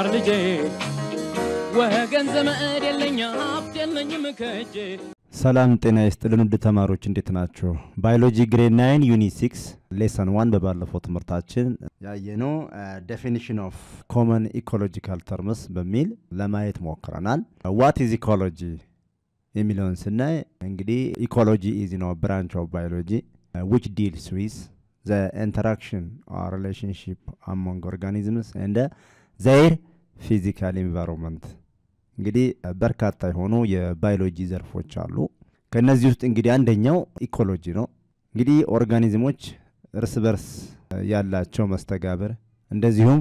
የገባር ልጄ ወገን ዘመድ የለኝ ሀብት የለኝም ከእጄ ሰላም ጤና ይስጥልን ውድ ተማሪዎች እንዴት ናቸው? ባዮሎጂ ግሬድ ናይን ዩኒት ሲክስ ሌሰን ዋን በባለፈው ትምህርታችን ያየነው ዴፊኒሽን ኦፍ ኮመን ኢኮሎጂካል ተርምስ በሚል ለማየት ሞክረናል። ዋት ኢዝ ኢኮሎጂ የሚለውን ስናይ እንግዲህ ኢኮሎጂ ኢዝ ነው ብራንች ኦፍ ባዮሎጂ ዊች ዲልስ ዊዝ ዘ ኢንተራክሽን ኦር ሪሌሽንሽፕ አሞንግ ኦርጋኒዝምስ እንደ ዘይር ፊዚካል ኢንቫይሮንመንት እንግዲህ በርካታ የሆኑ የባዮሎጂ ዘርፎች አሉ። ከእነዚህ ውስጥ እንግዲህ አንደኛው ኢኮሎጂ ነው። እንግዲህ ኦርጋኒዝሞች እርስ በርስ ያላቸው መስተጋብር እንደዚሁም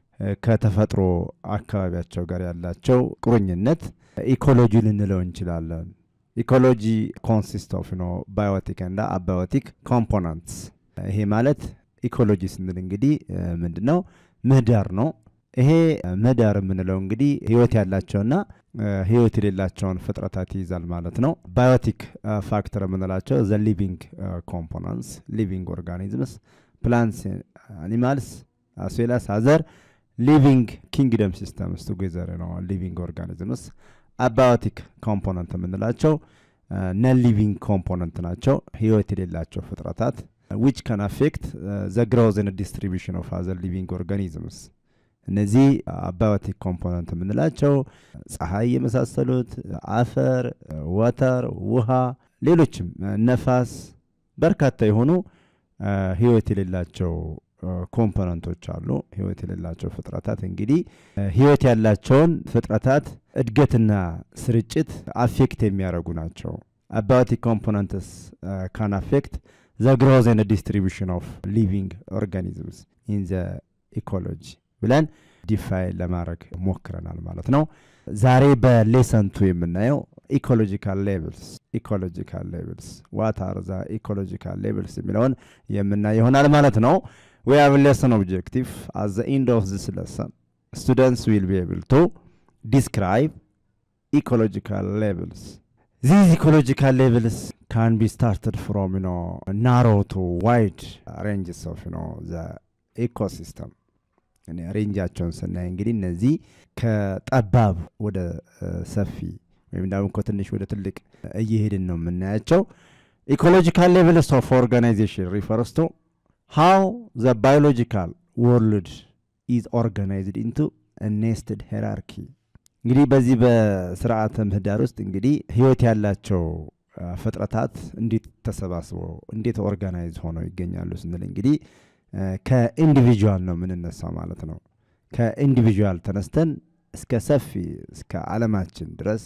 ከተፈጥሮ አካባቢያቸው ጋር ያላቸው ቁርኝነት ኢኮሎጂ ልንለው እንችላለን። ኢኮሎጂ ኮንሲስት ኦፍ ኖ ባዮቲክ እና አባዮቲክ ኮምፖነንትስ። ይሄ ማለት ኢኮሎጂ ስንል እንግዲህ ምንድን ነው? ምህዳር ነው። ይሄ ምህዳር የምንለው እንግዲህ ህይወት ያላቸውና ህይወት የሌላቸውን ፍጥረታት ይይዛል ማለት ነው። ባዮቲክ ፋክተር የምንላቸው ዘ ሊቪንግ ኮምፖነንትስ ሊቪንግ ኦርጋኒዝምስ ፕላንትስ አኒማልስ አስዌላስ አዘር ሊቪንግ ኪንግደም ሲስተምስ ቱጌዘር ነው ሊቪንግ ኦርጋኒዝምስ። አባዮቲክ ኮምፖነንት የምንላቸው ነን ሊቪንግ ኮምፖነንት ናቸው፣ ህይወት የሌላቸው ፍጥረታት ዊች ካን አፌክት ዘ ግሮዝ ኤንድ ዲስትሪቢሽን ኦፍ አዘር ሊቪንግ ኦርጋኒዝምስ እነዚህ አባዮቲክ ኮምፖነንት የምንላቸው ፀሐይ የመሳሰሉት፣ አፈር፣ ወተር፣ ውሃ፣ ሌሎችም ነፋስ፣ በርካታ የሆኑ ህይወት የሌላቸው ኮምፖነንቶች አሉ። ህይወት የሌላቸው ፍጥረታት እንግዲህ ህይወት ያላቸውን ፍጥረታት እድገትና ስርጭት አፌክት የሚያደርጉ ናቸው። አባዮቲክ ኮምፖነንትስ ካን አፌክት ዘ ግሮዝ ኤንድ ዲስትሪቢሽን ኦፍ ሊቪንግ ኦርጋኒዝምስ ኢን ዘ ኢኮሎጂ ብለን ዲፋይን ለማድረግ ሞክረናል ማለት ነው። ዛሬ በሌሰንቱ የምናየው ኢኮሎጂካል ሌቭልስ ኢኮሎጂካል ሌቭልስ ዋት አር ዘ ኢኮሎጂካል ሌቭልስ የሚለውን የምናይ ይሆናል ማለት ነው። ዊ ሃቭ ሌሰን ኦብጀክቲቭ አት ዘ ኤንድ ኦፍ ዚስ ሌሰን ስቱደንትስ ዊል ቢ ኤብል ቱ ዲስክራይብ ኢኮሎጂካል ሌቭልስ ዚዝ ኢኮሎጂካል ሌቭልስ ካን ቢ ስታርትድ ፍሮም ዩ ኖ ናሮ ቱ ዋይድ ሬንጅስ ኦፍ ዩ ኖ ዘ ኢኮሲስተም ሬንጃቸውን ስናይ እንግዲህ እነዚህ ከጠባብ ወደ ሰፊ ወይም ደግሞ ከትንሽ ወደ ትልቅ እየሄድን ነው የምናያቸው። ኢኮሎጂካል ሌቭልስ ኦፍ ኦርጋናይዜሽን ሪፈርስ ቱ ሃው ዘ ባዮሎጂካል ወርልድ ኢዝ ኦርጋናይዝድ ኢንቱ ኔስትድ ሄራርኪ። እንግዲህ በዚህ በስርዓተ ምህዳር ውስጥ እንግዲህ ህይወት ያላቸው ፍጥረታት እንዴት ተሰባስበው እንዴት ኦርጋናይዝ ሆነው ይገኛሉ ስንል እንግዲህ ከኢንዲቪጁዋል ነው የምንነሳው ማለት ነው። ከኢንዲቪጁዋል ተነስተን እስከ ሰፊ እስከ ዓለማችን ድረስ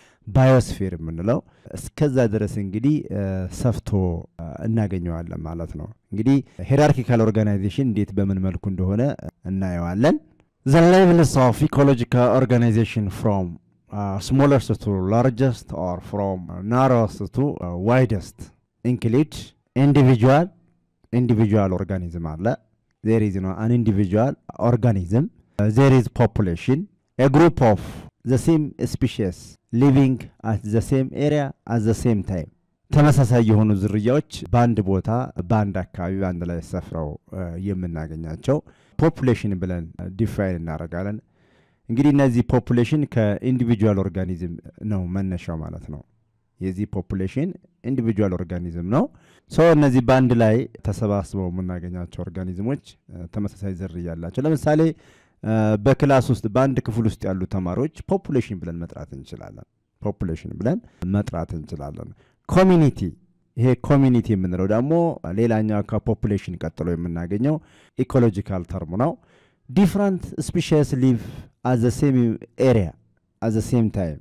ባዮስፌር የምንለው እስከዛ ድረስ እንግዲህ ሰፍቶ እናገኘዋለን ማለት ነው። እንግዲህ ሄራርኪካል ኦርጋናይዜሽን እንዴት በምን መልኩ እንደሆነ እናየዋለን። ዘ ሌቭልስ ኦፍ ኢኮሎጂካል ኦርጋናይዜሽን ፍሮም ስሞለርስት ቱ ላርጀስት ኦር ፍሮም ናሮስት ቱ ዋይደስት ኢንክሊድ ኢንዲቪጁዋል ኢንዲቪጁዋል ኦርጋኒዝም አለ። ዜር ኢዝ ነው አን ኢንዲቪጁዋል ኦርጋኒዝም ዜር ኢዝ ፖፑሌሽን ኤ ግሩፕ ኦፍ ዘ ሴም ስፒሽስ ሊቪንግ አት ዘ ሴም ኤሪያ አት ዘ ሴም ታይም ተመሳሳይ የሆኑ ዝርያዎች በአንድ ቦታ በአንድ አካባቢ በአንድ ላይ ሰፍረው የምናገኛቸው ፖፑሌሽን ብለን ዲፋይን እናደርጋለን። እንግዲህ እነዚህ ፖፑሌሽን ከኢንዲቪጁዋል ኦርጋኒዝም ነው መነሻው ማለት ነው። የዚህ ፖፑሌሽን ኢንዲቪጁዋል ኦርጋኒዝም ነው። ሶ እነዚህ በአንድ ላይ ተሰባስበው የምናገኛቸው ኦርጋኒዝሞች ተመሳሳይ ዝርያ ያላቸው ለምሳሌ በክላስ ውስጥ በአንድ ክፍል ውስጥ ያሉ ተማሪዎች ፖፑሌሽን ብለን መጥራት እንችላለን። ፖፑሌሽን ብለን መጥራት እንችላለን። ኮሚኒቲ ይሄ ኮሚኒቲ የምንለው ደግሞ ሌላኛው ከፖፑሌሽን ቀጥሎ የምናገኘው ኢኮሎጂካል ተርሙ ነው። ዲፍረንት ስፒሽስ ሊቭ አዘ ሴም ኤሪያ አዘ ሴም ታይም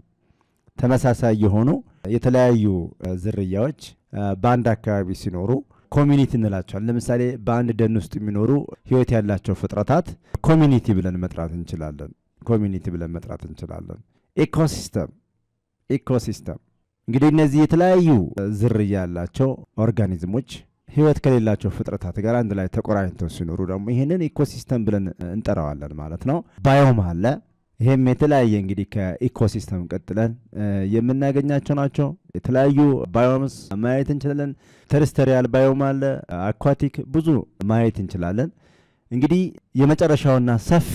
ተመሳሳይ የሆኑ የተለያዩ ዝርያዎች በአንድ አካባቢ ሲኖሩ ኮሚኒቲ እንላቸዋል። ለምሳሌ በአንድ ደን ውስጥ የሚኖሩ ህይወት ያላቸው ፍጥረታት ኮሚኒቲ ብለን መጥራት እንችላለን። ኮሚኒቲ ብለን መጥራት እንችላለን። ኢኮሲስተም ኢኮሲስተም እንግዲህ እነዚህ የተለያዩ ዝርያ ያላቸው ኦርጋኒዝሞች ህይወት ከሌላቸው ፍጥረታት ጋር አንድ ላይ ተቆራኝተው ሲኖሩ ደግሞ ይህንን ኢኮሲስተም ብለን እንጠራዋለን ማለት ነው። ባዮም አለ። ይህም የተለያየ እንግዲህ ከኢኮሲስተም ቀጥለን የምናገኛቸው ናቸው። የተለያዩ ባዮምስ ማየት እንችላለን። ተርስተሪያል ባዮም አለ፣ አኳቲክ ብዙ ማየት እንችላለን። እንግዲህ የመጨረሻውና ሰፊው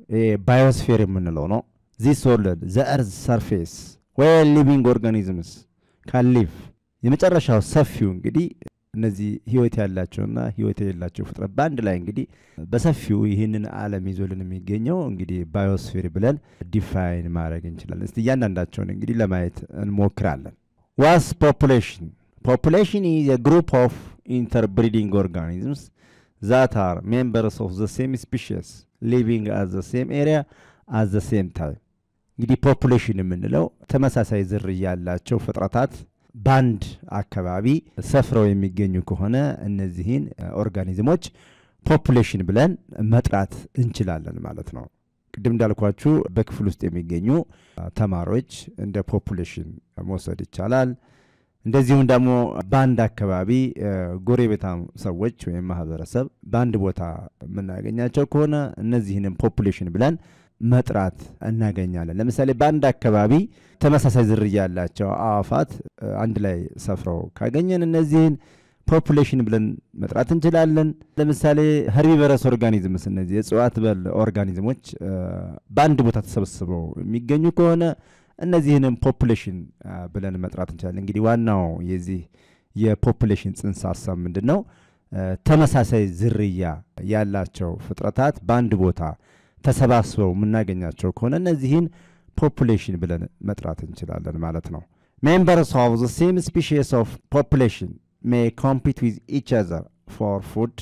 ባዮስፌር የምንለው ነው። ዚስ ወርልድ ዘ እርዝ ሰርፌስ ዌር ሊቪንግ ኦርጋኒዝምስ ካን ሊቭ የመጨረሻው ሰፊው እንግዲህ እነዚህ ህይወት ያላቸውና ህይወት የሌላቸው ፍጥረት በአንድ ላይ እንግዲህ በሰፊው ይህንን ዓለም ይዞልን የሚገኘው እንግዲህ ባዮስፌር ብለን ዲፋይን ማድረግ እንችላለን። እስቲ እያንዳንዳቸውን እንግዲህ ለማየት እንሞክራለን። ዋስ ፖፑሌሽን ፖፑሌሽን ኢዝ ግሩፕ ኦፍ ኢንተርብሪዲንግ ኦርጋኒዝምስ ዛት አር ሜምበርስ ኦፍ ዘ ሴም ስፒሽስ ሊቪንግ አት ዘ ሴም ኤሪያ አት ዘ ሴም ታይም። እንግዲህ ፖፑሌሽን የምንለው ተመሳሳይ ዝርያ ያላቸው ፍጥረታት በአንድ አካባቢ ሰፍረው የሚገኙ ከሆነ እነዚህን ኦርጋኒዝሞች ፖፑሌሽን ብለን መጥራት እንችላለን ማለት ነው። ቅድም እንዳልኳችሁ በክፍል ውስጥ የሚገኙ ተማሪዎች እንደ ፖፑሌሽን መውሰድ ይቻላል። እንደዚሁም ደግሞ በአንድ አካባቢ ጎረቤታም ሰዎች ወይም ማህበረሰብ በአንድ ቦታ የምናገኛቸው ከሆነ እነዚህንም ፖፑሌሽን ብለን መጥራት እናገኛለን። ለምሳሌ በአንድ አካባቢ ተመሳሳይ ዝርያ ያላቸው አዕዋፋት አንድ ላይ ሰፍረው ካገኘን እነዚህን ፖፑሌሽን ብለን መጥራት እንችላለን። ለምሳሌ ኸርቢቨረስ ኦርጋኒዝምስ እነዚህ የእጽዋት በል ኦርጋኒዝሞች በአንድ ቦታ ተሰብስበው የሚገኙ ከሆነ እነዚህንም ፖፑሌሽን ብለን መጥራት እንችላለን። እንግዲህ ዋናው የዚህ የፖፑሌሽን ጽንሰ ሀሳብ ምንድን ነው? ተመሳሳይ ዝርያ ያላቸው ፍጥረታት በአንድ ቦታ ተሰባስበው የምናገኛቸው ከሆነ እነዚህን ፖፑሌሽን ብለን መጥራት እንችላለን ማለት ነው። ሜምበርስ ኦፍ ዘ ሴም ስፒሺስ ኦፍ ፖፑሌሽን ሜይ ኮምፒት ዊዝ ኢች አዘር ፎር ፉድ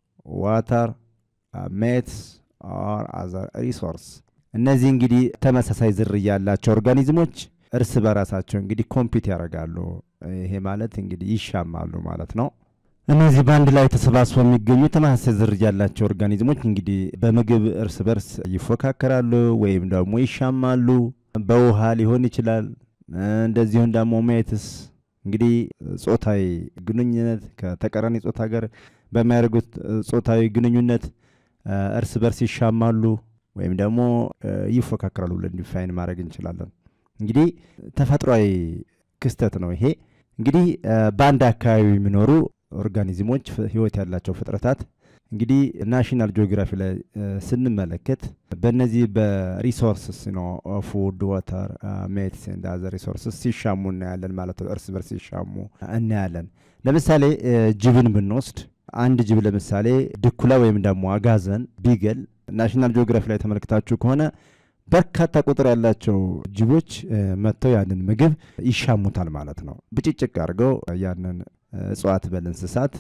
ዋተር ሜትስ ኦር አዘር ሪሶርስ። እነዚህ እንግዲህ ተመሳሳይ ዝርያ ያላቸው ኦርጋኒዝሞች እርስ በራሳቸው እንግዲህ ኮምፒት ያደርጋሉ። ይሄ ማለት እንግዲህ ይሻማሉ ማለት ነው። እነዚህ በአንድ ላይ ተሰባስበው የሚገኙ ተመሳሳይ ዝርያ ያላቸው ኦርጋኒዝሞች እንግዲህ በምግብ እርስ በርስ ይፎካከራሉ ወይም ደግሞ ይሻማሉ። በውሃ ሊሆን ይችላል። እንደዚሁም ደግሞ ሜትስ እንግዲህ ጾታዊ ግንኙነት ከተቃራኒ ጾታ ጋር በሚያደርጉት ጾታዊ ግንኙነት እርስ በርስ ይሻማሉ ወይም ደግሞ ይፎካከራሉ ብለን ዲፋይን ማድረግ እንችላለን። እንግዲህ ተፈጥሯዊ ክስተት ነው ይሄ። እንግዲህ በአንድ አካባቢ የሚኖሩ ኦርጋኒዝሞች ህይወት ያላቸው ፍጥረታት እንግዲህ ናሽናል ጂኦግራፊ ላይ ስንመለከት በእነዚህ በሪሶርስስ ነው ፉድ ዋተር ሜትስ ኤንድ አዘር ሪሶርስስ ሲሻሙ እናያለን ማለት ነው። እርስ በርስ ሲሻሙ እናያለን። ለምሳሌ ጅብን ብንወስድ አንድ ጅብ ለምሳሌ ድኩላ ወይም ደግሞ አጋዘን ቢገል ናሽናል ጂኦግራፊ ላይ ተመልክታችሁ ከሆነ በርካታ ቁጥር ያላቸው ጅቦች መጥተው ያንን ምግብ ይሻሙታል ማለት ነው። ብጭጭቅ አድርገው ያንን እጽዋት በል እንስሳት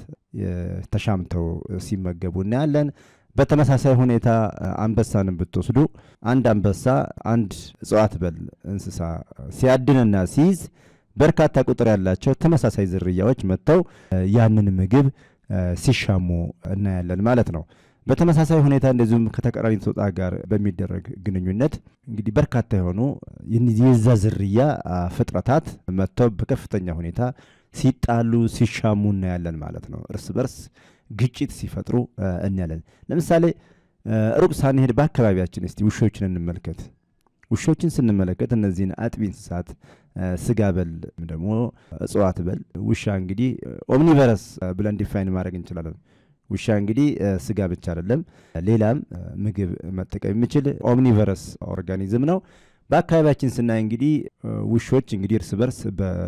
ተሻምተው ሲመገቡ እናያለን። በተመሳሳይ ሁኔታ አንበሳንም ብትወስዱ አንድ አንበሳ አንድ እጽዋት በል እንስሳ ሲያድንና ሲይዝ በርካታ ቁጥር ያላቸው ተመሳሳይ ዝርያዎች መጥተው ያንን ምግብ ሲሻሙ እናያለን ማለት ነው። በተመሳሳይ ሁኔታ እንደዚሁም ከተቃራኒ ጾታ ጋር በሚደረግ ግንኙነት እንግዲህ በርካታ የሆኑ የዛ ዝርያ ፍጥረታት መጥተው በከፍተኛ ሁኔታ ሲጣሉ ሲሻሙ እናያለን ማለት ነው። እርስ በርስ ግጭት ሲፈጥሩ እናያለን። ለምሳሌ ሩቅ ሳንሄድ በአካባቢያችን እስቲ ውሾችን እንመልከት። ውሾችን ስንመለከት እነዚህን አጥቢ እንስሳት ስጋ በል ደግሞ እጽዋት በል ውሻ እንግዲህ ኦምኒቨረስ ብለን ዲፋይን ማድረግ እንችላለን። ውሻ እንግዲህ ስጋ ብቻ አይደለም፣ ሌላም ምግብ መጠቀም የሚችል ኦምኒቨረስ ኦርጋኒዝም ነው። በአካባቢያችን ስናይ እንግዲህ ውሾች እንግዲህ እርስ በርስ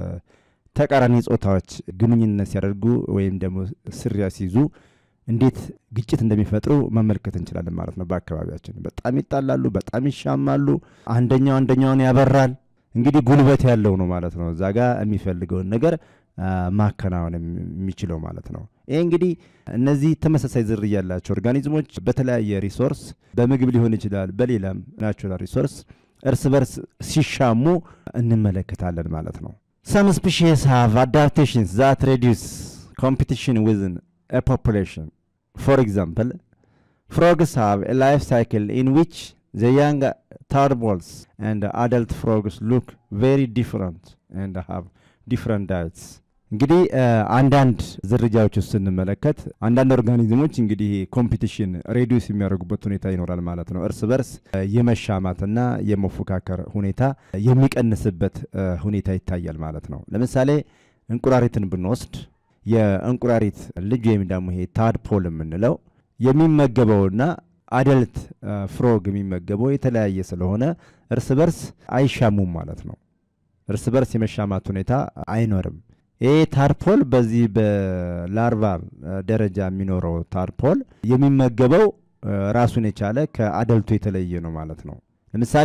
በተቃራኒ ጾታዎች ግንኙነት ሲያደርጉ ወይም ደግሞ ስሪያ ሲይዙ እንዴት ግጭት እንደሚፈጥሩ መመልከት እንችላለን ማለት ነው። በአካባቢያችን በጣም ይጣላሉ፣ በጣም ይሻማሉ። አንደኛው አንደኛውን ያበራል። እንግዲህ ጉልበት ያለው ነው ማለት ነው። እዛ ጋር የሚፈልገውን ነገር ማከናወን የሚችለው ማለት ነው። ይህ እንግዲህ እነዚህ ተመሳሳይ ዝርያ ያላቸው ኦርጋኒዝሞች በተለያየ ሪሶርስ በምግብ ሊሆን ይችላል፣ በሌላም ናቹራል ሪሶርስ እርስ በርስ ሲሻሙ እንመለከታለን ማለት ነው። ሰም ስፒሺስ ሃቭ አዳፕቴሽንስ ዛት ሬዲዩስ ኮምፒቲሽን ዊዝን a population. For example, frogs have a life cycle in which the young tadpoles and adult frogs look very different and have different diets. እንግዲህ አንዳንድ ዝርያዎች ውስጥ ስንመለከት አንዳንድ ኦርጋኒዝሞች እንግዲህ ኮምፒቲሽን ሬዲዩስ የሚያደርጉበት ሁኔታ ይኖራል ማለት ነው። እርስ በርስ የመሻማትና የመፎካከር ሁኔታ የሚቀንስበት ሁኔታ ይታያል ማለት ነው። ለምሳሌ እንቁራሪትን ብንወስድ የእንቁራሪት ልጅ ወይም ደግሞ ይሄ ታድፖል የምንለው የሚመገበውና አደልት ፍሮግ የሚመገበው የተለያየ ስለሆነ እርስ በርስ አይሻሙም ማለት ነው። እርስ በርስ የመሻማት ሁኔታ አይኖርም። ይህ ታርፖል በዚህ በላርቫል ደረጃ የሚኖረው ታርፖል የሚመገበው ራሱን የቻለ ከአደልቱ የተለየ ነው ማለት ነው። ለምሳሌ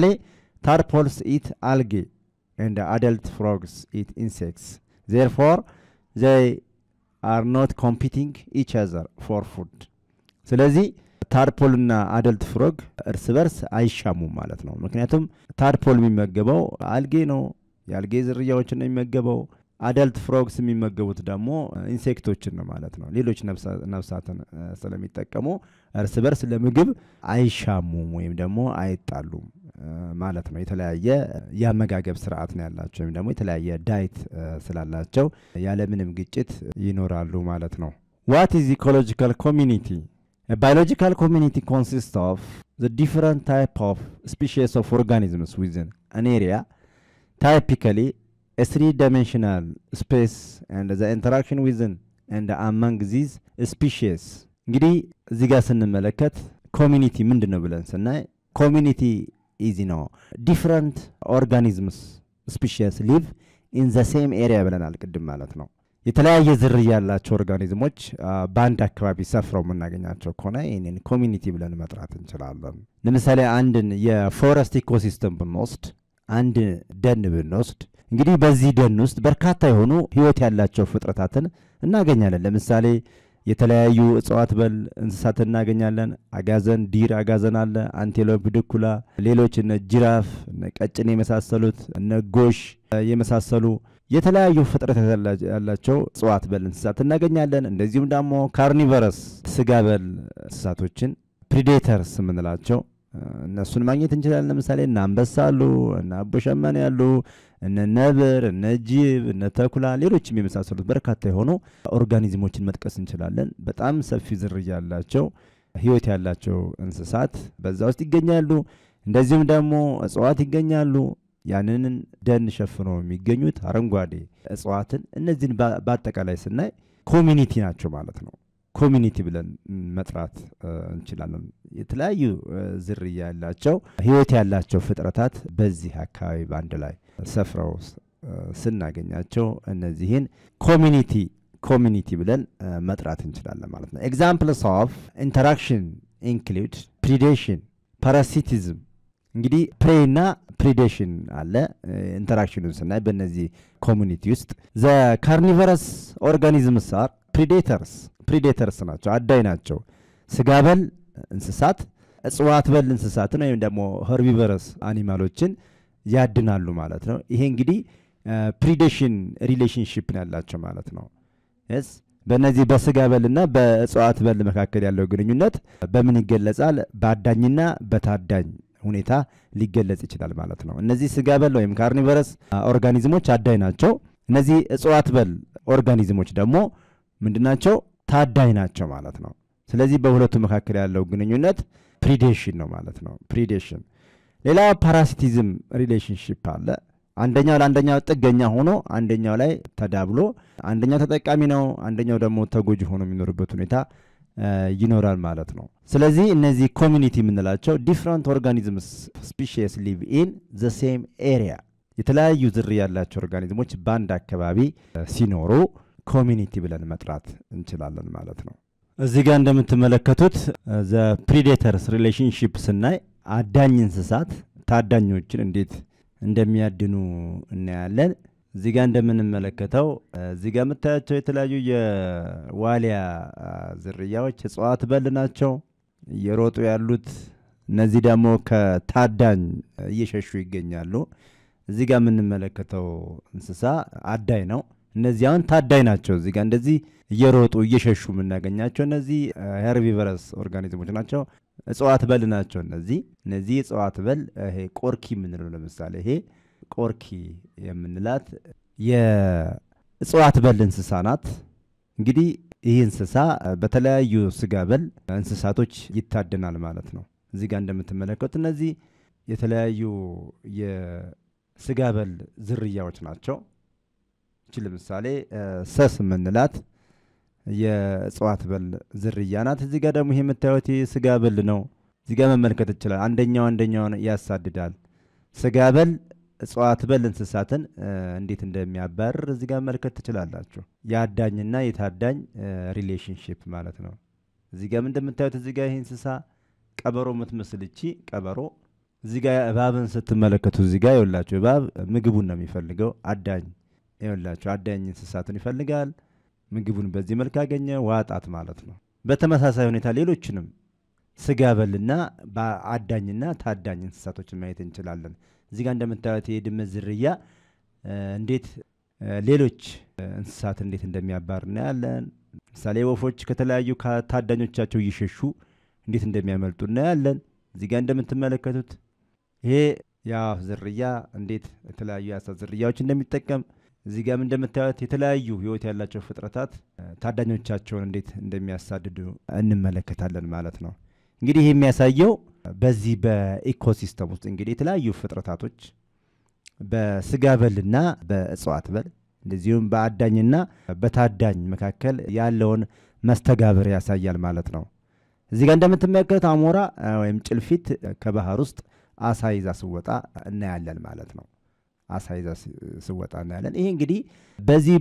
ታርፖልስ ኢት አልጌ ኤንድ አደልት ፍሮግስ ኢት ኢንሴክትስ ዜርፎር ዘይ አር ኖት ኮምፒቲንግ ኢች አዘር ፎር ፉድ። ስለዚህ ታርፖልና አደልት ፍሮግ እርስ በርስ አይሻሙም ማለት ነው። ምክንያቱም ታርፖል የሚመገበው አልጌ ነው፣ የአልጌ ዝርያዎችን ነው የሚመገበው። አደልት ፍሮግስ የሚመገቡት ደግሞ ኢንሴክቶችን ነው ማለት ነው። ሌሎች ነፍሳትን ስለሚጠቀሙ እርስ በርስ ለምግብ አይሻሙም ወይም ደግሞ አይጣሉም ማለት ነው። የተለያየ የአመጋገብ ስርዓት ነው ያላቸው ወይም ደግሞ የተለያየ ዳይት ስላላቸው ያለምንም ግጭት ይኖራሉ ማለት ነው። ዋት ኢዝ ኢኮሎጂካል ኮሚኒቲ? ባዮሎጂካል ኮሚኒቲ ኮንሲስት ኦፍ ዘ ዲፈረንት ታይፕ ኦፍ ስፒሺስ ኦፍ ኦርጋኒዝምስ ዊዝን አን ኤሪያ ታይፒካሊ a three-dimensional space and the interaction within and among these species እንግዲህ እዚህ ጋር ስንመለከት ኮሚኒቲ ምንድን ነው ብለን ስናይ ኮሚኒቲ ኢዚ ነው ዲፍረንት ኦርጋኒዝምስ ስፒሽስ ሊቭ ኢን ዘ ሴም ኤሪያ ብለናል ቅድም ማለት ነው። የተለያየ ዝርያ ያላቸው ኦርጋኒዝሞች በአንድ አካባቢ ሰፍረው የምናገኛቸው ከሆነ ይህንን ኮሚኒቲ ብለን መጥራት እንችላለን። ለምሳሌ አንድን የፎረስት ኢኮሲስተም ብንወስድ አንድ ደን ብንወስድ እንግዲህ በዚህ ደን ውስጥ በርካታ የሆኑ ህይወት ያላቸው ፍጥረታትን እናገኛለን። ለምሳሌ የተለያዩ እጽዋት በል እንስሳትን እናገኛለን። አጋዘን፣ ዲር አጋዘን አለ፣ አንቴሎፕ፣ ድኩላ፣ ሌሎች እነ ጅራፍ፣ እነ ቀጭን የመሳሰሉት እነ ጎሽ የመሳሰሉ የተለያዩ ፍጥረት ያላቸው እጽዋት በል እንስሳት እናገኛለን። እንደዚሁም ደግሞ ካርኒቨረስ ስጋ በል እንስሳቶችን ፕሪዴተርስ የምንላቸው እነሱን ማግኘት እንችላለን። ለምሳሌ እነ አንበሳ አሉ፣ እነ አቦሸመኔ ያሉ፣ እነ ነብር፣ እነ ጅብ፣ እነ ተኩላ፣ ሌሎችም የመሳሰሉት በርካታ የሆኑ ኦርጋኒዝሞችን መጥቀስ እንችላለን። በጣም ሰፊ ዝርያ ያላቸው ህይወት ያላቸው እንስሳት በዛ ውስጥ ይገኛሉ። እንደዚሁም ደግሞ እጽዋት ይገኛሉ። ያንን ደን ሸፍነው የሚገኙት አረንጓዴ እጽዋትን እነዚህን በአጠቃላይ ስናይ ኮሚኒቲ ናቸው ማለት ነው። ኮሚኒቲ ብለን መጥራት እንችላለን። የተለያዩ ዝርያ ያላቸው ህይወት ያላቸው ፍጥረታት በዚህ አካባቢ በአንድ ላይ ሰፍረው ስናገኛቸው እነዚህን ኮሚኒቲ ኮሚኒቲ ብለን መጥራት እንችላለን ማለት ነው። ኤግዛምፕልስ ኦፍ ኢንተራክሽን ኢንክሉድ ፕሪዴሽን፣ ፓራሲቲዝም እንግዲህ ፕሬና ፕሪዴሽን አለ። ኢንተራክሽኑን ስናይ በእነዚህ ኮሚኒቲ ውስጥ ዘ ካርኒቨረስ ኦርጋኒዝምስ አር ፕሪዴተርስ ፕሪዴተርስ ናቸው፣ አዳኝ ናቸው። ስጋ በል እንስሳት እጽዋት በል እንስሳትን ወይም ደግሞ ኸርቢቨረስ አኒማሎችን ያድናሉ ማለት ነው። ይሄ እንግዲህ ፕሪዴሽን ሪሌሽንሽፕ ያላቸው ማለት ነው። ስ በእነዚህ በስጋ በልና በእጽዋት በል መካከል ያለው ግንኙነት በምን ይገለጻል? በአዳኝና በታዳኝ ሁኔታ ሊገለጽ ይችላል ማለት ነው። እነዚህ ስጋ በል ወይም ካርኒቨረስ ኦርጋኒዝሞች አዳኝ ናቸው። እነዚህ እጽዋት በል ኦርጋኒዝሞች ደግሞ ምንድናቸው? ታዳኝ ናቸው ማለት ነው። ስለዚህ በሁለቱ መካከል ያለው ግንኙነት ፕሪዴሽን ነው ማለት ነው። ፕሪዴሽን። ሌላ ፓራሲቲዝም ሪሌሽንሽፕ አለ። አንደኛው ለአንደኛው ጥገኛ ሆኖ አንደኛው ላይ ተዳብሎ አንደኛው ተጠቃሚ ነው፣ አንደኛው ደግሞ ተጎጂ ሆኖ የሚኖርበት ሁኔታ ይኖራል ማለት ነው። ስለዚህ እነዚህ ኮሚኒቲ የምንላቸው ዲፍረንት ኦርጋኒዝምስ ስፒሺስ ሊቭ ኢን ዘ ሴም ኤሪያ የተለያዩ ዝርያ ያላቸው ኦርጋኒዝሞች በአንድ አካባቢ ሲኖሩ ኮሚኒቲ ብለን መጥራት እንችላለን ማለት ነው። እዚህ ጋር እንደምትመለከቱት ዘ ፕሪዴተርስ ሪሌሽንሽፕ ስናይ አዳኝ እንስሳት ታዳኞችን እንዴት እንደሚያድኑ እናያለን። እዚህ ጋር እንደምንመለከተው እዚህ ጋር የምታያቸው የተለያዩ የዋሊያ ዝርያዎች እጽዋት በል ናቸው እየሮጡ ያሉት። እነዚህ ደግሞ ከታዳኝ እየሸሹ ይገኛሉ። እዚህ ጋር የምንመለከተው እንስሳ አዳኝ ነው። እነዚህ አሁን ታዳኝ ናቸው። እዚህ ጋር እንደዚህ እየሮጡ እየሸሹ የምናገኛቸው እነዚህ ሄርቢቨረስ ኦርጋኒዝሞች ናቸው። እጽዋት በል ናቸው። እነዚህ እነዚህ እጽዋት በል ይሄ ቆርኪ የምንለው ለምሳሌ ይሄ ቆርኪ የምንላት የእጽዋት በል እንስሳ ናት። እንግዲህ ይህ እንስሳ በተለያዩ ስጋ በል እንስሳቶች ይታደናል ማለት ነው። እዚህ ጋር እንደምትመለከቱት እነዚህ የተለያዩ የስጋ በል ዝርያዎች ናቸው። ይቺ ለምሳሌ ሰስ የምንላት የእጽዋት በል ዝርያ ናት። እዚህ ጋር ደግሞ ይሄ የምታዩት ስጋ በል ነው። እዚህ ጋር መመልከት ይችላል። አንደኛው አንደኛውን ያሳድዳል። ስጋ በል እጽዋት በል እንስሳትን እንዴት እንደሚያባርር እዚህ ጋር መመልከት ትችላላችሁ። የአዳኝና የታዳኝ ሪሌሽንሽፕ ማለት ነው። እዚህ ጋር እንደምታዩት እዚህ ጋር ይህ እንስሳ ቀበሮ የምትመስል እቺ ቀበሮ እዚህ ጋር እባብን ስትመለከቱ እዚህ ጋር ይኸውላችሁ እባብ ምግቡን ነው የሚፈልገው። አዳኝ ይኸውላችሁ አዳኝ እንስሳትን ይፈልጋል። ምግቡን በዚህ መልክ አገኘ፣ ዋጣት ማለት ነው። በተመሳሳይ ሁኔታ ሌሎችንም ስጋ በልና በአዳኝና ታዳኝ እንስሳቶችን ማየት እንችላለን። እዚህ ጋር እንደምታዩት የድመት ዝርያ እንዴት ሌሎች እንስሳት እንዴት እንደሚያባር እናያለን። ምሳሌ ወፎች ከተለያዩ ታዳኞቻቸው እየሸሹ እንዴት እንደሚያመልጡ እናያለን። እዚህ ጋር እንደምትመለከቱት ይሄ የአዋፍ ዝርያ እንዴት የተለያዩ የአሳት ዝርያዎች እንደሚጠቀም እዚህ ጋርም እንደምታዩት የተለያዩ ሕይወት ያላቸው ፍጥረታት ታዳኞቻቸውን እንዴት እንደሚያሳድዱ እንመለከታለን ማለት ነው። እንግዲህ ይህ የሚያሳየው በዚህ በኢኮሲስተም ውስጥ እንግዲህ የተለያዩ ፍጥረታቶች በስጋ በልና በእጽዋት በል እንደዚሁም በአዳኝና በታዳኝ መካከል ያለውን መስተጋብር ያሳያል ማለት ነው። እዚህ ጋር እንደምትመለከቱት አሞራ ወይም ጭልፊት ከባህር ውስጥ አሳ ይዛ ስወጣ እናያለን ማለት ነው። አሳ ይዛ ስወጣ እናያለን። ይሄ እንግዲህ በዚህ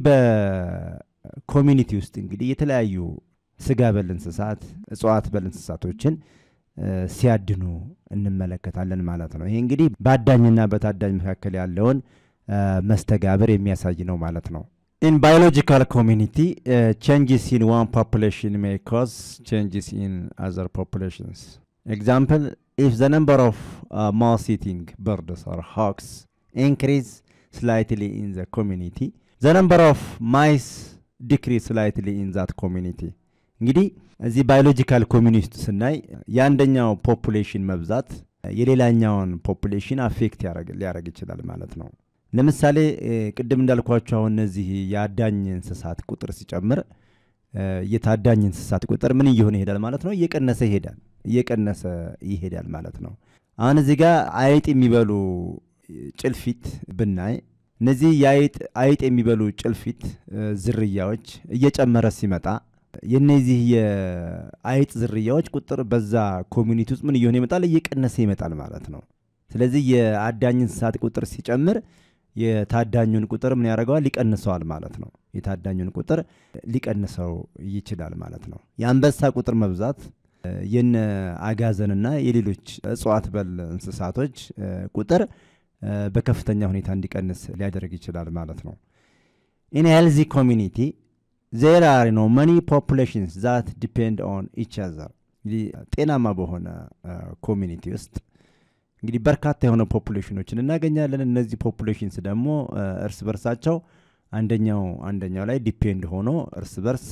በኮሚኒቲ ውስጥ እንግዲህ የተለያዩ ስጋ በል እንስሳት፣ እጽዋት በል እንስሳቶችን ሲያድኑ እንመለከታለን ማለት ነው። ይሄ እንግዲህ በአዳኝና በታዳኝ መካከል ያለውን መስተጋብር የሚያሳይ ነው ማለት ነው። ኢን ባዮሎጂካል ኮሚኒቲ ቼንጅስ ኢን ዋን ፖፑሌሽን ሜይ ኮዝ ቼንጅስ ኢን አዘር ፖፑሌሽንስ ኤግዛምፕል ኢፍ ዘ ነምበር ኦፍ ማውስ ኢቲንግ በርድስ ኦር ሃክስ ኢንክሪዝ ስላይትሊ ኢን ዘ ኮሚኒቲ ዘ ነምበር ኦፍ ማይስ ዲክሪዝ ስላይትሊ ኢን ዛት ኮሚኒቲ እንግዲህ እዚህ ባዮሎጂካል ኮሚኒቲ ውስጥ ስናይ የአንደኛው ፖፑሌሽን መብዛት የሌላኛውን ፖፑሌሽን አፌክት ሊያደርግ ይችላል ማለት ነው። ለምሳሌ ቅድም እንዳልኳቸው አሁን እነዚህ የአዳኝ እንስሳት ቁጥር ሲጨምር የታዳኝ እንስሳት ቁጥር ምን እየሆነ ይሄዳል ማለት ነው? እየቀነሰ ይሄዳል እየቀነሰ ይሄዳል ማለት ነው። አሁን እዚህ ጋር አይጥ የሚበሉ ጭልፊት ብናይ እነዚህ የአይጥ አይጥ የሚበሉ ጭልፊት ዝርያዎች እየጨመረ ሲመጣ የነዚህ የአይጥ ዝርያዎች ቁጥር በዛ ኮሚኒቲ ውስጥ ምን እየሆነ ይመጣል? እየቀነሰ ይመጣል ማለት ነው። ስለዚህ የአዳኝ እንስሳት ቁጥር ሲጨምር የታዳኙን ቁጥር ምን ያደርገዋል? ሊቀንሰዋል ማለት ነው። የታዳኙን ቁጥር ሊቀንሰው ይችላል ማለት ነው። የአንበሳ ቁጥር መብዛት የነ አጋዘንና የሌሎች እጽዋት በል እንስሳቶች ቁጥር በከፍተኛ ሁኔታ እንዲቀንስ ሊያደርግ ይችላል ማለት ነው። ኢን ሄልዚ ኮሚኒቲ ዜር አር ኖ መኒ ፖፑሌሽንስ ዛት ዲፔንድ ኦን ኢች አዘር። እንግዲህ ጤናማ በሆነ ኮሚኒቲ ውስጥ እንግዲህ በርካታ የሆነ ፖፑሌሽኖችን እናገኛለን። እነዚህ ፖፑሌሽንስ ደግሞ እርስ በርሳቸው አንደኛው አንደኛው ላይ ዲፔንድ ሆኖ እርስ በርስ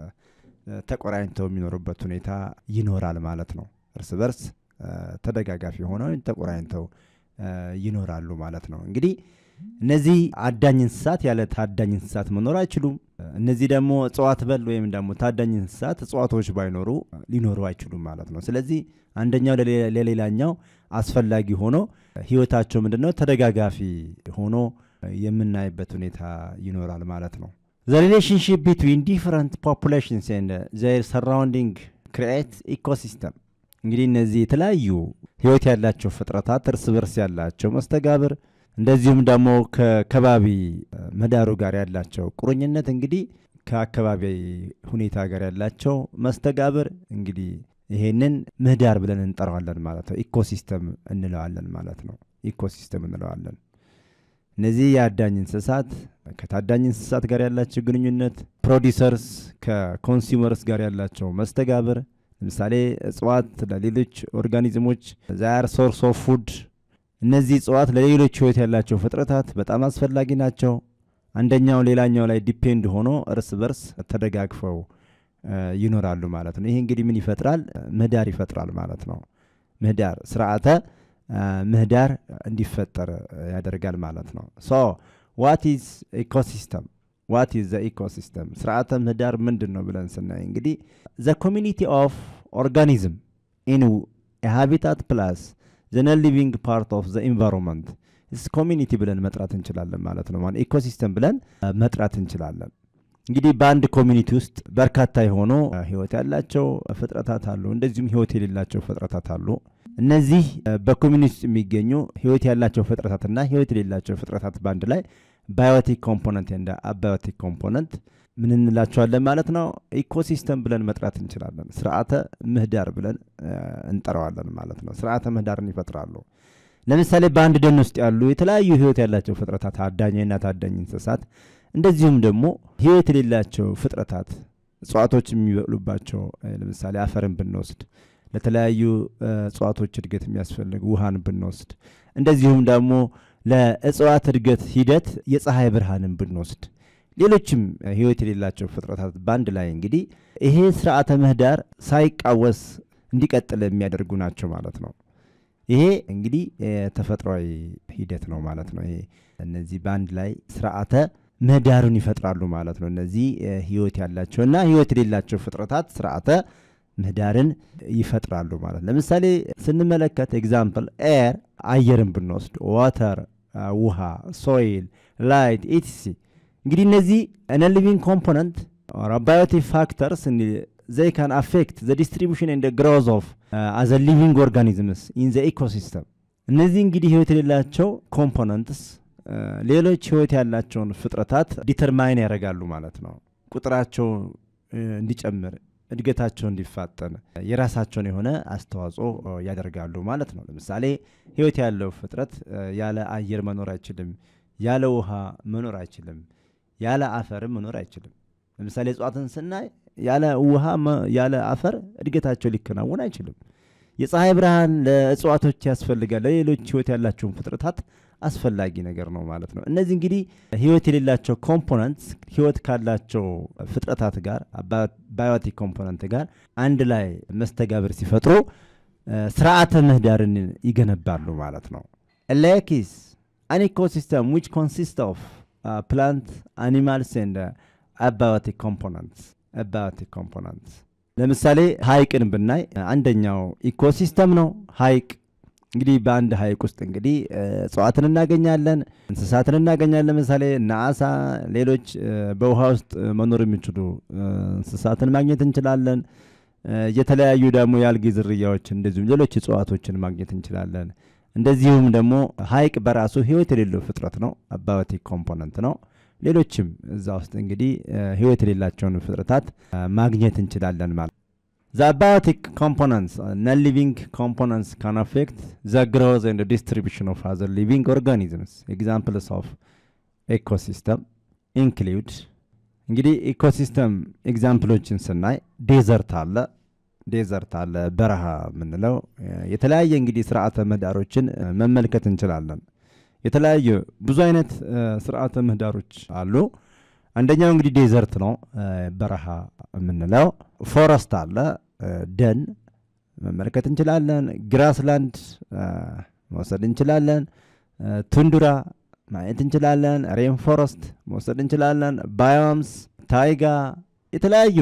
ተቆራኝተው የሚኖሩበት ሁኔታ ይኖራል ማለት ነው። እርስ በርስ ተደጋጋፊ ሆነው ተቆራኝተው ይኖራሉ ማለት ነው። እንግዲህ እነዚህ አዳኝ እንስሳት ያለ ታዳኝ እንስሳት መኖር አይችሉም። እነዚህ ደግሞ እጽዋት በል ወይም ደግሞ ታዳኝ እንስሳት እጽዋቶች ባይኖሩ ሊኖሩ አይችሉም ማለት ነው። ስለዚህ አንደኛው ለሌላኛው አስፈላጊ ሆኖ ህይወታቸው ምንድን ነው ተደጋጋፊ ሆኖ የምናይበት ሁኔታ ይኖራል ማለት ነው። ዘ ሪሌሽንሽፕ ቢትዊን ዲፍረንት ፖፑሌሽንስ ኤንድ ዘር ሰራውንዲንግ ክሪኤት ኢኮሲስተም እንግዲህ እነዚህ የተለያዩ ህይወት ያላቸው ፍጥረታት እርስ በርስ ያላቸው መስተጋብር እንደዚሁም ደግሞ ከከባቢ ምህዳሩ ጋር ያላቸው ቁርኝነት እንግዲህ ከአካባቢ ሁኔታ ጋር ያላቸው መስተጋብር እንግዲህ ይሄንን ምህዳር ብለን እንጠራዋለን ማለት ነው። ኢኮሲስተም እንለዋለን ማለት ነው። ኢኮሲስተም እንለዋለን። እነዚህ የአዳኝ እንስሳት ከታዳኝ እንስሳት ጋር ያላቸው ግንኙነት፣ ፕሮዲሰርስ ከኮንሱመርስ ጋር ያላቸው መስተጋብር ለምሳሌ እጽዋት ለሌሎች ኦርጋኒዝሞች ዛር ሶርስ ኦፍ ፉድ እነዚህ እጽዋት ለሌሎች ህይወት ያላቸው ፍጥረታት በጣም አስፈላጊ ናቸው። አንደኛው ሌላኛው ላይ ዲፔንድ ሆኖ እርስ በርስ ተደጋግፈው ይኖራሉ ማለት ነው። ይሄ እንግዲህ ምን ይፈጥራል? ምህዳር ይፈጥራል ማለት ነው። ምህዳር ስርዓተ ምህዳር እንዲፈጠር ያደርጋል ማለት ነው። ሶ ዋት ኢዝ ኢኮሲስተም ዋት ኢዝ ዘ ኢኮሲስተም ስርዓተ ምህዳር ምንድን ነው ብለን ስናይ እንግዲህ ዘ ኮሚኒቲ ኦፍ ኦርጋኒዝም ኢን ሃቢታት ፕላስ ዘ ነን ሊቪንግ ፓርት ኦፍ ዘ ኢንቫይሮንመንት ስ ኮሚኒቲ ብለን መጥራት እንችላለን ማለት ነው። ኢኮሲስተም ብለን መጥራት እንችላለን። እንግዲህ በአንድ ኮሚኒቲ ውስጥ በርካታ የሆኑ ህይወት ያላቸው ፍጥረታት አሉ፣ እንደዚሁም ህይወት የሌላቸው ፍጥረታት አሉ። እነዚህ በኮሚኒቲ ውስጥ የሚገኙ ህይወት ያላቸው ፍጥረታትና ህይወት የሌላቸው ፍጥረታት በአንድ ላይ ባዮቲክ ኮምፖነንት እንደ አባዮቲክ ኮምፖነንት ምን እንላቸዋለን ማለት ነው? ኢኮሲስተም ብለን መጥራት እንችላለን። ስርዓተ ምህዳር ብለን እንጠራዋለን ማለት ነው። ስርዓተ ምህዳርን ይፈጥራሉ። ለምሳሌ በአንድ ደን ውስጥ ያሉ የተለያዩ ህይወት ያላቸው ፍጥረታት አዳኝና ታዳኝ እንስሳት፣ እንደዚሁም ደግሞ ህይወት የሌላቸው ፍጥረታት እጽዋቶች የሚበቅሉባቸው ለምሳሌ አፈርን ብንወስድ ለተለያዩ እጽዋቶች እድገት የሚያስፈልግ ውሃን ብንወስድ እንደዚሁም ደግሞ ለእጽዋት እድገት ሂደት የፀሐይ ብርሃንን ብንወስድ ሌሎችም ህይወት የሌላቸው ፍጥረታት በአንድ ላይ እንግዲህ ይሄ ስርዓተ ምህዳር ሳይቃወስ እንዲቀጥል የሚያደርጉ ናቸው ማለት ነው። ይሄ እንግዲህ ተፈጥሯዊ ሂደት ነው ማለት ነው። ይሄ እነዚህ በአንድ ላይ ስርዓተ ምህዳሩን ይፈጥራሉ ማለት ነው። እነዚህ ህይወት ያላቸው እና ህይወት የሌላቸው ፍጥረታት ስርዓተ ምህዳርን ይፈጥራሉ ማለት ለምሳሌ ስንመለከት ኤግዛምፕል ኤር አየርን ብንወስድ ዋተር ውሃ፣ ሶይል፣ ላይት ኢቲሲ እንግዲህ እነዚህ ነ ሊቪንግ ኮምፖነንት ባዮቲክ ፋክተርስ ዘይ ካን አፌክት ዘ ዲስትሪቢሽን ኤንድ ግሮዝ ኦፍ አዘ ሊቪንግ ኦርጋኒዝምስ ኢን ዘ ኢኮሲስተም። እነዚህ እንግዲህ ህይወት የሌላቸው ኮምፖነንትስ ሌሎች ህይወት ያላቸውን ፍጥረታት ዲተርማይን ያደርጋሉ ማለት ነው። ቁጥራቸው እንዲጨምር እድገታቸው እንዲፋጠን የራሳቸውን የሆነ አስተዋጽኦ ያደርጋሉ ማለት ነው። ለምሳሌ ህይወት ያለው ፍጥረት ያለ አየር መኖር አይችልም፣ ያለ ውሃ መኖር አይችልም፣ ያለ አፈርም መኖር አይችልም። ለምሳሌ እጽዋትን ስናይ ያለ ውሃ ያለ አፈር እድገታቸው ሊከናወን አይችልም። የፀሐይ ብርሃን ለእጽዋቶች ያስፈልጋል፣ ለሌሎች ህይወት ያላቸውን ፍጥረታት አስፈላጊ ነገር ነው ማለት ነው። እነዚህ እንግዲህ ህይወት የሌላቸው ኮምፖነንት ህይወት ካላቸው ፍጥረታት ጋር ባዮቲክ ኮምፖነንት ጋር አንድ ላይ መስተጋብር ሲፈጥሩ ስርዓተ ምህዳርን ይገነባሉ ማለት ነው። ሌኪስ አን ኢኮሲስተም ዊች ኮንሲስት ኦፍ ፕላንት አኒማልስ ኤንድ አባዮቲክ ኮምፖነንትስ አባዮቲክ ኮምፖነንትስ ለምሳሌ ሀይቅን ብናይ አንደኛው ኢኮሲስተም ነው ሀይቅ እንግዲህ በአንድ ሀይቅ ውስጥ እንግዲህ እጽዋትን እናገኛለን፣ እንስሳትን እናገኛለን። ለምሳሌ እነ አሳ፣ ሌሎች በውሃ ውስጥ መኖር የሚችሉ እንስሳትን ማግኘት እንችላለን። የተለያዩ ደግሞ የአልጌ ዝርያዎች እንደዚሁም ሌሎች እጽዋቶችን ማግኘት እንችላለን። እንደዚሁም ደግሞ ሀይቅ በራሱ ህይወት የሌለው ፍጥረት ነው፣ አባዮቲክ ኮምፖነንት ነው። ሌሎችም እዛ ውስጥ እንግዲህ ህይወት የሌላቸውን ፍጥረታት ማግኘት እንችላለን ማለት The abiotic components, uh, non-living components can affect the growth and the distribution of other living organisms. Examples of ecosystem include እንግዲህ ኢኮሲስተም ኤግዛምፕሎችን ስናይ ዴዘርት አለ ዴዘርት አለ በረሃ የምንለው የተለያየ እንግዲህ ስርዓተ ምህዳሮችን መመልከት እንችላለን። የተለያዩ ብዙ አይነት ስርዓተ ምህዳሮች አሉ። አንደኛው እንግዲህ ዴዘርት ነው በረሃ የምንለው። ፎረስት አለ ደን መመልከት እንችላለን። ግራስላንድ መውሰድ እንችላለን። ቱንዱራ ማየት እንችላለን። ሬን ፎረስት መውሰድ እንችላለን። ባዮምስ፣ ታይጋ የተለያዩ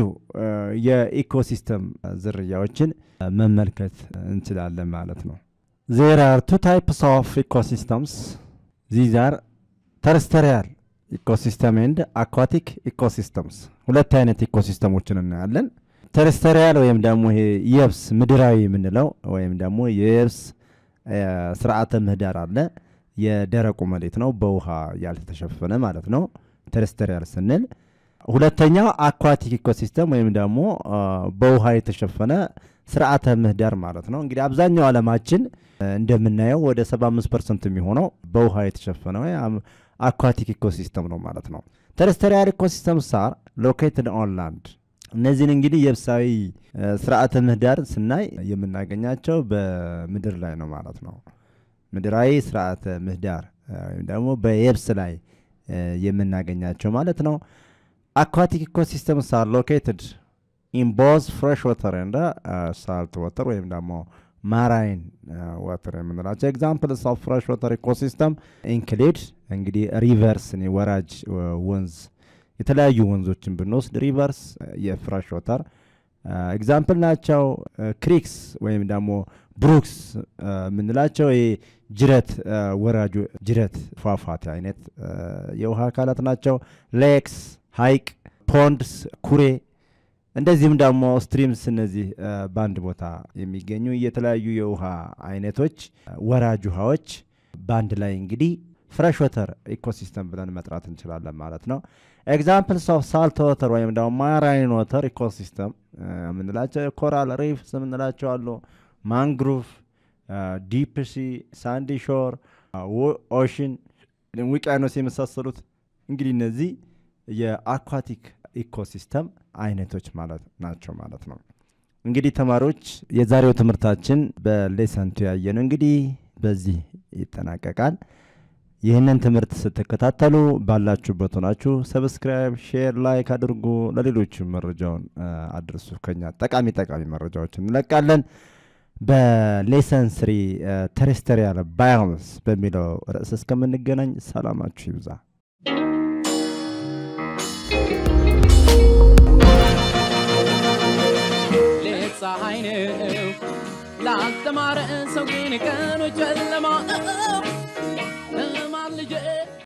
የኢኮሲስተም ዝርያዎችን መመልከት እንችላለን ማለት ነው። ዜር አር ቱ ታይፕስ ኦፍ ኢኮሲስተምስ ዚዝ አር ተርስተሪያል ኢኮሲስተም ኤንድ አኳቲክ ኢኮሲስተምስ ሁለት አይነት ኢኮሲስተሞችን እናያለን። ተርስተሪያል ወይም ደግሞ ይሄ የብስ ምድራዊ የምንለው ወይም ደግሞ የየብስ ስርዓተ ምህዳር አለ። የደረቁ መሬት ነው፣ በውሃ ያልተሸፈነ ማለት ነው ተርስተሪያል ስንል። ሁለተኛው አኳቲክ ኢኮሲስተም ወይም ደግሞ በውሃ የተሸፈነ ስርዓተ ምህዳር ማለት ነው። እንግዲህ አብዛኛው ዓለማችን እንደምናየው ወደ 75 ፐርሰንት የሚሆነው በውሃ የተሸፈነ አኳቲክ ኢኮሲስተም ነው ማለት ነው። ተርስተሪያል ኢኮሲስተም ሳር ሎኬትድ ኦን ላንድ። እነዚህን እንግዲህ የብሳዊ ስርዓተ ምህዳር ስናይ የምናገኛቸው በምድር ላይ ነው ማለት ነው። ምድራዊ ስርዓተ ምህዳር ወይም ደግሞ በየብስ ላይ የምናገኛቸው ማለት ነው። አኳቲክ ኢኮሲስተም ሳር ሎኬትድ ኢን ቦዝ ፍሬሽ ወተር እንደ ሳልት ወተር ወይም ደግሞ ማራይን ወተር የምንላቸው ኤግዛምፕልስ ኦፍ ፍሬሽ ወተር ኢኮሲስተም ኢንክሉድ እንግዲህ ሪቨርስ ወራጅ ወንዝ የተለያዩ ወንዞችን ብንወስድ ሪቨርስ የፍሬሽ ወተር ኤግዛምፕል ናቸው። ክሪክስ ወይም ደግሞ ብሩክስ የምንላቸው ጅረት ወራጁ ጅረት ፏፏቴ አይነት የውሃ አካላት ናቸው። ሌክስ ሀይቅ ፖንድስ፣ ኩሬ እንደዚህም ደግሞ ስትሪምስ እነዚህ በአንድ ቦታ የሚገኙ የተለያዩ የውሃ አይነቶች ወራጅ ውሃዎች በአንድ ላይ እንግዲህ ፍሬሽ ወተር ኢኮሲስተም ብለን መጥራት እንችላለን ማለት ነው። ኤግዛምፕልስ ኦፍ ሳልት ወተር ወይም ደግሞ ማራይን ወተር ኢኮሲስተም የምንላቸው ኮራል ሪፍስ የምንላቸው አሉ። ማንግሩቭ፣ ዲፕ ሲ፣ ሳንዲ ሾር፣ ኦሽን፣ ውቅያኖስ የመሳሰሉት እንግዲህ እነዚህ የአኳቲክ ኢኮሲስተም አይነቶች ማለት ናቸው ማለት ነው። እንግዲህ ተማሪዎች የዛሬው ትምህርታችን በሌሰንቱ ያየነው እንግዲህ በዚህ ይጠናቀቃል። ይህንን ትምህርት ስትከታተሉ ባላችሁበት ሆናችሁ ሰብስክራይብ፣ ሼር፣ ላይክ አድርጉ። ለሌሎች መረጃውን አድርሱ። ከኛ ጠቃሚ ጠቃሚ መረጃዎች እንለቃለን። በሌሰን ስሪ ተሬስተሪያል ባዮምስ በሚለው ርዕስ እስከምንገናኝ ሰላማችሁ ይብዛ። ሌት ፀሐይ ነው ላልተማረ ሰው ግን ቀኑ ጨለማ ነው።